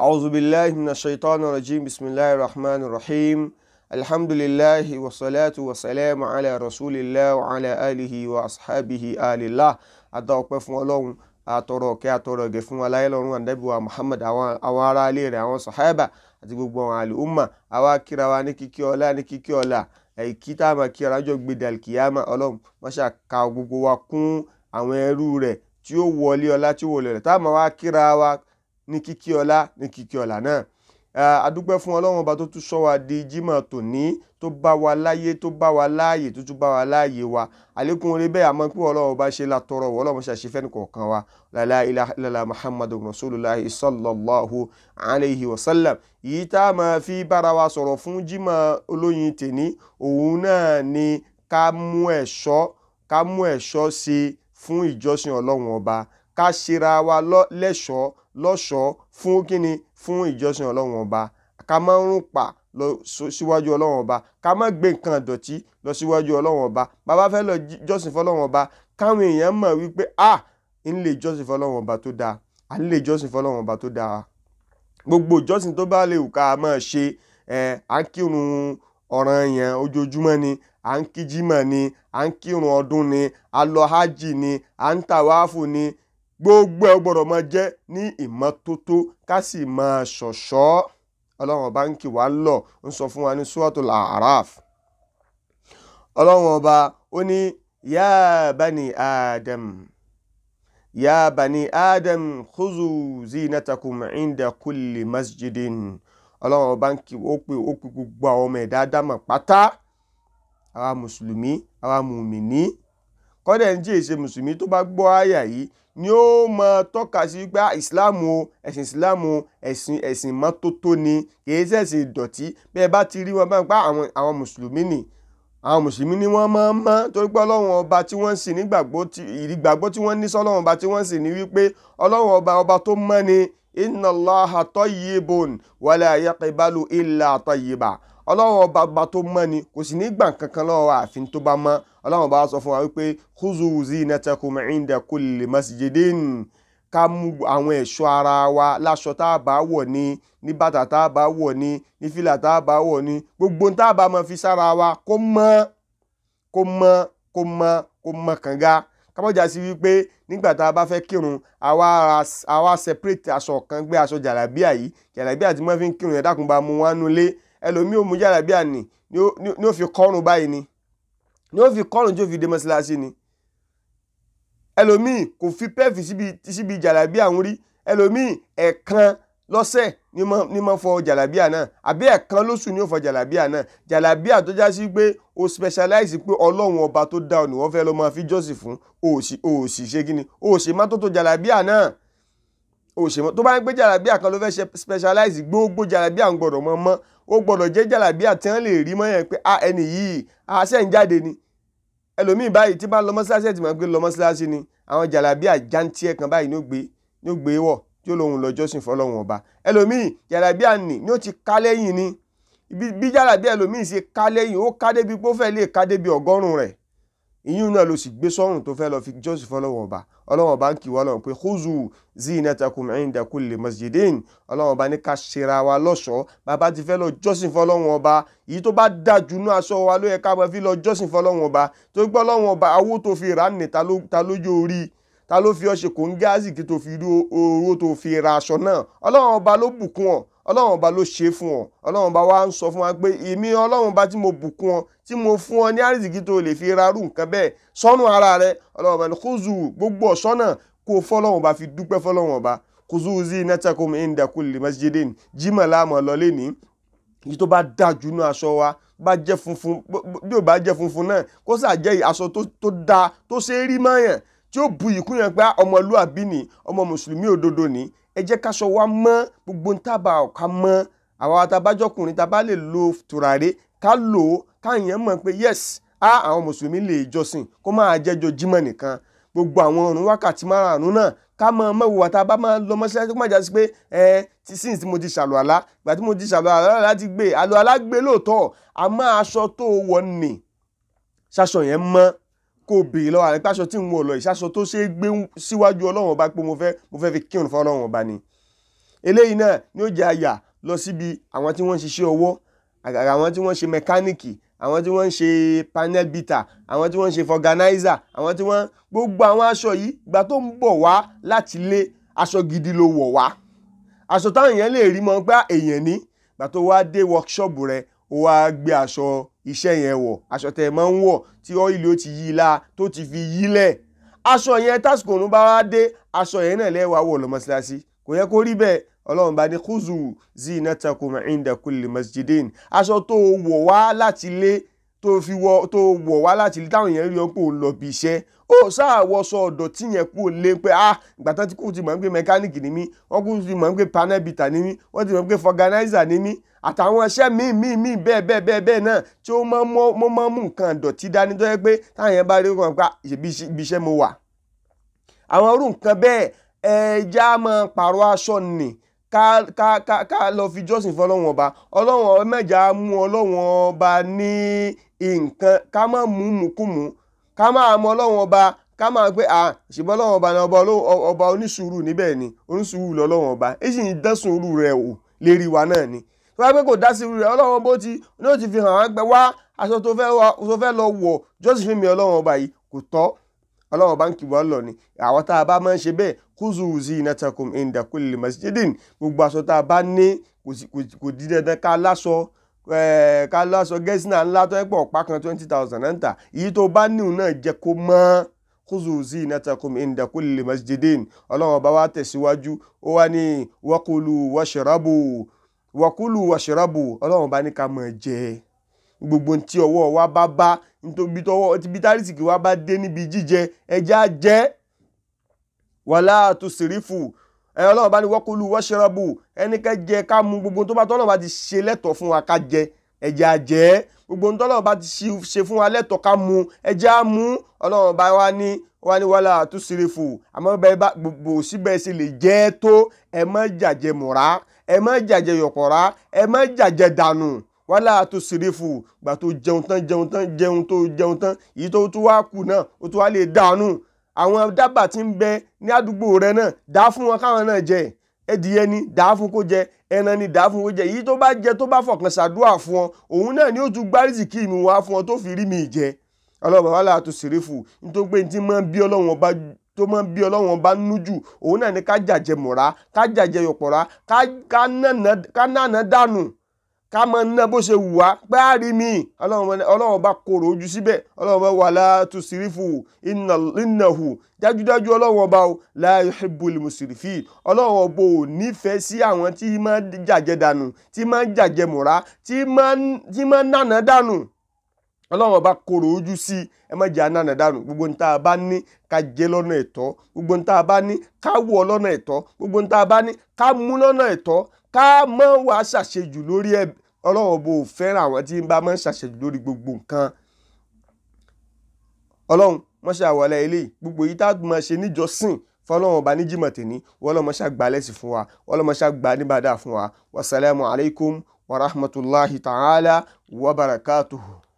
أعوذ بالله من الشيطان الرجيم بسم الله الرحمن الرحيم الحمد لله والصلاة والسلام على رسول الله وعلى آله وأصحابه آل الله adọ́pẹ́ fún ọlọ́run àtọrọ ọ̀kẹ́ àtọrọ ọ̀gẹ̀ fún aláìlọ́run ànábìwá muhammad àwọn ará ilé rẹ̀ àwọn sàhábà àti gbogbo àwọn àlùmọ̀ àwa kíra wa ní kíkí ọlá ní kíkí ọlá èyí tá a máa kí ọlájọ́ gbèdé alkiyama ọlọ́run máṣá ka gbogbo wa kún àwọn ẹrú rẹ̀ tí ó wọlé ọlá tí ó wọlé rẹ̀ tá a máa wá kíra wa ní kíkí ọlá ní kíkí ọlá náà adúpẹ́ fún ọlọ́run ọba tó tún sọ wa di jímọ̀ tòní tó bá wa láyé tó bá wa láàyè tó tún bá wa láàyè wa àlékún orí bẹ́ẹ̀ àmọ́ pé ọlọ́run ọba ṣe látọrọ wọ ọlọ́run ṣàṣẹ fẹ́ni kọ̀ọ̀kan wa la ilaha illallah muhammadu rasulullahi sallallahu alayhi wa sallam yìí tá a máa fi bára wa sọ̀rọ̀ fún jímọ̀ olóyin tèní òun náà ni ká mú ẹ̀ṣọ́ ká mú ẹ̀ṣọ́ ṣe fún ìjọsìn ọlọ́run ọba ká ṣera wa lẹ́ṣọ̀ọ́ lọ́ṣọ̀ọ́ fún kíni fún ìjọsìn ọlọ́run ọba ká má rún pa lọ síwájú ọlọ́run ọba ká má gbé nǹkan ìdọ̀tí lọ síwájú ọlọ́run ọba bàbá fẹ́ lọ jọ́sìn fọlọ́run ọba káwọn èèyàn mọ̀ wípé a ń lè jọ́sìn fọlọ́run ọba tó dáa à ń lè jọ́sìn fọlọ́run ọba tó dáa gbogbo ìjọsìn tó bá lè wù ká máa ṣe ẹ à ń kírun ọ̀ranyàn ojoojúmọ́ ni à ń kí jímọ̀ ni à ń kírun ọdún ni à lọ hajj ni à ń tàwáàfù ni gbogbo ẹ gbọ́dọ̀ máa jẹ́ ní ìmọ́tótó ká sì máa ṣọ̀ṣọ́ ọlọ́run ọba ń kì wá lọ ń sọ fún wa ní suratul A'raf ọlọ́run ọba ó ní yá bani adam yá bani adam khuzu zinatakum inda kulli masjidin ọlọ́run ọba ń kì ó pè ó pè gbogbo àwọn ọmọ ẹ̀dá ádámà pátá àwa mùsùlùmí àwa mùmìní kọ́dẹ̀ ń jẹ́ ìṣe mùsùlùmí tó bá gbọ́ àyà yìí ni ó mọ tọ́ka sí pé ìsìláàmù o ẹ̀sìn ìsìláàmù ẹ̀sìn ẹ̀sìn mọ́tótó ni kìí ṣẹ̀sìn ìdọ̀tí bẹ́ẹ̀ bá ti rí wọn bá ń pa àwọn àwọn mùsùlùmí ni àwọn mùsùlùmí ni wọ́n máa ń mọ́ torí pé ọlọ́run ọba tí wọ́n ń sìn nígbàgbọ́ tí ìgbàgbọ́ tí wọ́n ní sọ́lọ́run ọba tí wọ́n ń sìn ní wípé ọlọ́run ọba ọba tó mọ́ ni inna Allaha tayyibun wala yaqbalu illa tayyiba ọlọ́run ọba ọba tó mọ́ ni kò sì ní gbà kankan lọ́wọ́ àfin tó bá mọ́ ọlọ́run ọba sọ fún wa wípé khuzu zinatakum inda kulli masjidin ká mú àwọn ẹ̀ṣọ́ ara wa láṣọ tá a bá wọ̀ ní ní bàtà tá a bá wọ̀ ní ní fìlà tá a bá wọ̀ ní gbogbo tá a bá máa fi sára wa kó mọ́ kó mọ́ kó mọ́ kó mọ́ kànga kábọ̀jà sí wípé nígbà tá a bá fẹ́ kírun àwa àwa separate aṣọ kan gbé aṣọ jàlábíà yìí jàlábíà tí wọ́n fi ń kírun yẹn dákun bá mú wọn nulẹ̀ ẹlòmíì ò mú jàlábíà nì ní ó fi kọ́rùn báyìí ni ní ó fi kọ́rùn tí ó fi dé mọ́ṣáláṣí ni ẹlòmíì kò fi pẹ́ẹ̀fì síbi síbi jàlábíà ń rí ẹlòmíì ẹ̀ẹ̀kan lọ́sẹ̀ ní mọ́ fọ jàlábíà náà àbí ẹ̀ẹ̀kan lóṣù ní ó fọ jàlábíà náà jàlábíà tó já sí pé o specialize pé ọlọ́run ọba tó dá ọ ní wọ́n fẹ́ lọ́ máa fi jọ́sìn fún òsì òsì ṣe kí ni òsì má tó tó jàlábíà náà òsì tó bá ń gbé jàlábíà kan ló fẹ́ ṣe specialize gbogbo jàlábíà ń gbọ́dọ̀ mọ́ mọ́ ó gbọ́dọ̀ jẹ́ jàlábíà tí wọ́n lè rí mọ́ yẹn pé a ẹni yìí àṣẹ ń jáde ni ẹlòmíì báyìí tí bá lọ mọ́ṣáláṣí ẹ̀ tí máa gbé lọ mọ́ṣáláṣí ni àwọn jàlábíà jantiẹ̀ kan báyìí ní ó gbé ní ó gbé wọ̀ tí ó lóun lọ jọ́sìn fọlọ́run ọba ẹlòmíì jàlábíà nì ní ó ti ká lẹ́yìn ni bí jàlábíà ẹlòmíì ṣe ká lẹ́yìn ó ká débi pé ó fẹ́ lè ká débi ọgọ́rùn-ún rẹ̀ ìyún náà ló sì gbé sọ́run tó fẹ́ lọ fi jọ́sìn fọlọ́run ọba ọlọ́run ọba ń kì wọ́n lọ́run pé khuzu zinatakum inda kulli masjidin ọlọ́run ọba ní ká ṣera wa lọ́ṣọ̀ọ́ bàbá ti fẹ́ lọ jọ́sìn fọlọ́run ọba èyí tó bá dájú ní aṣọ wa ló yẹ ká máa fi lọ jọ́sìn fọlọ́run ọba tó gbọ́ ọlọ́run ọba owó tó fi rà ní ta lójó orí ta ló fi ọ ṣe kò ń gáàsì kí tó fi rí owó tó fi ra aṣọ náà ọlọ́run ọba ló bùkún ọ ọlọ́run ọba ló ṣe fún ọ ọlọ́run ọba wa ń sọ fún wa pé èmi ọlọ́run ọba tí mo bùkún ọ tí mo fún ọ ní àrísìkí tó lè fi rarú nǹkan bẹ́ẹ̀ sọ́nù ara rẹ ọlọ́run ọba ní khuzu gbogbo ọ̀ṣọ́ náà kó fọlọ́run ọba fi dúpẹ́ fọlọ́run ọba khuzu zinatakum inda kulli masjidin jimá láàmú lọlé ní èyí tó bá dájú ní aṣọ wa bá jẹ́ funfun bí ò bá jẹ́ funfun náà kó sà jẹ́ aṣọ tó dáa tó ṣe é rí mọ́yàn tí ó bu ìkún yẹn pé ọmọlúàbí ni ọmọ mùsùlùmí òdodo ni ẹ jẹ́ káṣọ wa mọ́ gbogbo ntàbà ọ̀ka mọ́ àwa àtàbájọkùnrin tá a bá lè lo tùràrí ká lò ó káyàn mọ̀ pé yes á àwọn mùsùlùmí lè jọ́sìn kó máa jẹ́jọ́ jímọ̀ nìkan gbogbo àwọn ọ̀run wákàtí márùn-ún náà ká mọ ọmọ ìwà tá a bá máa lọ mọ́ṣáláṣí kó má jásí pé ẹ ti sìn tí mo ti ṣàlù àlá ìgbà tí mo ti ṣàlù àlá láti gbé àlù àlá gbé lóòótọ́ àmọ́ aṣọ tó wọ̀ nì ṣaṣọ yẹn mọ́ kó o béèrè lọ́wọ́ àrẹ́pẹ́ aṣọ tí ń wọ̀ lọ ìṣaṣọ tó ṣe é gbé síwájú ọlọ́run ọba pé mo fẹ́ mo fẹ́ fi kírun fún ọlọ́run ọba ni eléyìí náà ni ó jẹ́ àyà lọ síbi àwọn tí wọ́n ń ṣiṣẹ́ ọwọ́ àgàgà àwọn tí wọ́n ń ṣe mẹkáníìkì àwọn tí wọ́n ń ṣe panel beater àwọn tí wọ́n ń ṣe fọganáísà àwọn tí wọ́n gbogbo àwọn aṣọ yìí ìgbà tó ń bọ̀ wá láti lé aṣọ gidi ló wọ̀ wá aṣọ táwọn èèyàn lè rí mọ́ pé èèyàn ní ìgbà tó wá dé workshop rẹ̀ ó wá gbé aṣọ iṣẹ́ yẹn wọ̀ aṣọ tẹ̀ máa ń wọ̀ tí ọ́ìlì ó ti yí i la tó ti fi yí lẹ̀ aṣọ yẹn tásìkò òun bá wá dé aṣọ yẹn náà lẹ́wàá wọ̀ lọ mọ́ṣáláṣí kò yẹ kó rí bẹ́ẹ̀ ọlọ́run bá ní khuzu zinatakum inda kulli masjidin aṣọ tó wọ̀ wá láti lé tó fi wọ̀ tó wọ̀ wá láti lé táwọn èèyàn rí ọ pé òun lọ bí iṣẹ́ ó ṣàwọṣọ ọ̀dọ̀ tí yẹn kú lé pé ah ìgbà tán tí kò ti mọ̀ pé mẹkáníìkì ni mí wọ́n kú ti mọ̀ pé panel beater ni mí wọ́n ti mọ̀ pé fọganáísà ni mí àtàwọn iṣẹ́ míì míì míì bẹ́ẹ̀ bẹ́ẹ̀ bẹ́ẹ̀ bẹ́ẹ̀ náà tí ó máa ń mú nǹkan ìdọ̀tí dání tó yẹ pé táwọn yẹn bá rí wọn pa ibi iṣẹ́ mo wà. àwọn irú nǹkan bẹ́ẹ̀ ẹja máa pààrọ̀ aṣọ nì ká ká ká ká lọ fi jọ́sìn fún ọlọ́wọ́n ọba ọlọ́wọ́n mẹ́jà mú ọlọ́wọ́n ọba ní nǹkan ká má mú mùkúmù ká máa mọ ọlọ́wọ́n ọba ká máa pé à ṣùgbọ́n ọlọ́wọ́n ọba ni ọba onísùúrù níbẹ̀ ni onísùúrù lọ́lọ́wọ́n ọba èyí sì ń dán sùúrù rẹ̀ wò lérí wa náà ni tó bá pẹ́ kò dá sí rẹ̀ ọlọ́run bó ti ní ó ti fi hàn wá gbẹ wá aṣọ tó fẹ́ lọ wọ̀ jọ́sìn fún mi ọlọ́run ọba yìí kò tọ́ ọlọ́run ọba ń kì wọ́n lọ ni àwọn tá a bá máa ń ṣe bẹ́ẹ̀ khuzu zinatakum inda kulli masjidin gbogbo aṣọ tá a bá ní kò di dandan ká láṣọ ká láṣọ gẹ́sìnà ńlá tó ẹ̀ pọ̀ ọ̀pá kan twenty thousand náà ń tà èyí tó bá níhùn náà jẹ́ kó mọ́ khuzu zinatakum inda kulli masjidin ọlọ́run ọba wa tẹ̀síwájú ó wá ní wakulu washrabu wàkúlù wàṣẹ́rábù ọlọ́run bá ní ká mọ̀ jẹ gbogbo tí ọwọ́ wa bá bá nítorí tọwọ́ tí bítárìsìkì wa bá dé níbi jíjẹ ẹja jẹ wàlá àtúnṣìrífù ẹ ọlọ́run bá ní wàkúlù wàṣẹ́rábù ẹnikẹ́ jẹ ká mu gbogbo tó bá tọ́lọ́run bá ti ṣe lẹ́tọ̀ọ́ fún wa ká jẹ ẹja jẹ gbogbo tọ́lọ́run bá ti ṣe fún wa lẹ́tọ̀ọ́ ká mu ẹja mu ọlọ́run bá wa ní wọ́n ní wàhálà àtúnṣìrífù àmọ́ bẹ́ẹ̀ bá gbogbo síbẹ̀ ṣe lè jẹ́ tó ẹ má jàjẹ mọ̀ra ẹ má jàjẹ yọ̀pọ̀ra ẹ má jàjẹ dànù wàhálà tó ṣeréfù gbà tó jẹun tán jẹun tán jẹun tó jẹun tán èyí tó tún wá kù náà ó tún wá lè dànù àwọn dábàá tí ń bẹ ní àdúgbò rẹ náà dá fún wọn káwọn náà jẹ ẹdìyẹ ni dá fún kó jẹ ẹran ni dá fún kó jẹ èyí tó bá jẹ tó bá fọkàn ṣàdúrà fún ọ òun náà ni ó tún gbárísì kí mi wá fún ọ tó fi rí mi jẹ ọlọ́run wàhálà tó ṣeréfù nítorí pé ní tí máa ń bí ọlọ́run ọba tó máa ń bí ọlọ́wọ́n bá nú jù òun náà ni ká jàjẹ mọ̀ra ká jàjẹ yọ̀pọ̀ra ká nànà dànù ká máa ná bó ṣe wù wá pé á rí mi ọlọ́wọ́n bá korò ojú síbẹ̀ ọlọ́wọ́n bá wà látú sírífù ìnáhù dájúdájú ọlọ́wọ́n bá o la yuhibbul musrifin ọlọ́wọ́n bò nífẹ̀ẹ́ sí àwọn tí máa jàjẹ dànù tí máa jàjẹ mọ̀ra tí máa nànà dànù ọlọ́run ọba korò ojú sí ẹ má jẹ́ ànánà dànù gbogbo ní tá a bá ní ká jẹ lọ́nà ẹ̀tọ́ gbogbo ní tá a bá ní ká wọ̀ lọ́nà ẹ̀tọ́ gbogbo ní tá a bá ní ká mú lọ́nà ẹ̀tọ́ ká má wá ṣàṣejù lórí ẹ ọlọ́run ọba ò fẹ́ràn àwọn tí ń bá máa ń ṣàṣejù lórí gbogbo nǹkan ọlọ́run mọ́ṣẹ́ àwọlé eléyìí gbogbo yìí tá a máa ṣe níjọsìn fọlọ́run ọba ní Jímọ̀ tèmi wọ́n lọ́ mọ́ṣẹ́ àgbà lẹ́sìn fún wa wọ́n lọ́ mọ́ṣẹ́ àgbà níbàdà fún wa wasalaamu alaykum wa rahmatulahi ta'ala wa barakatuhu.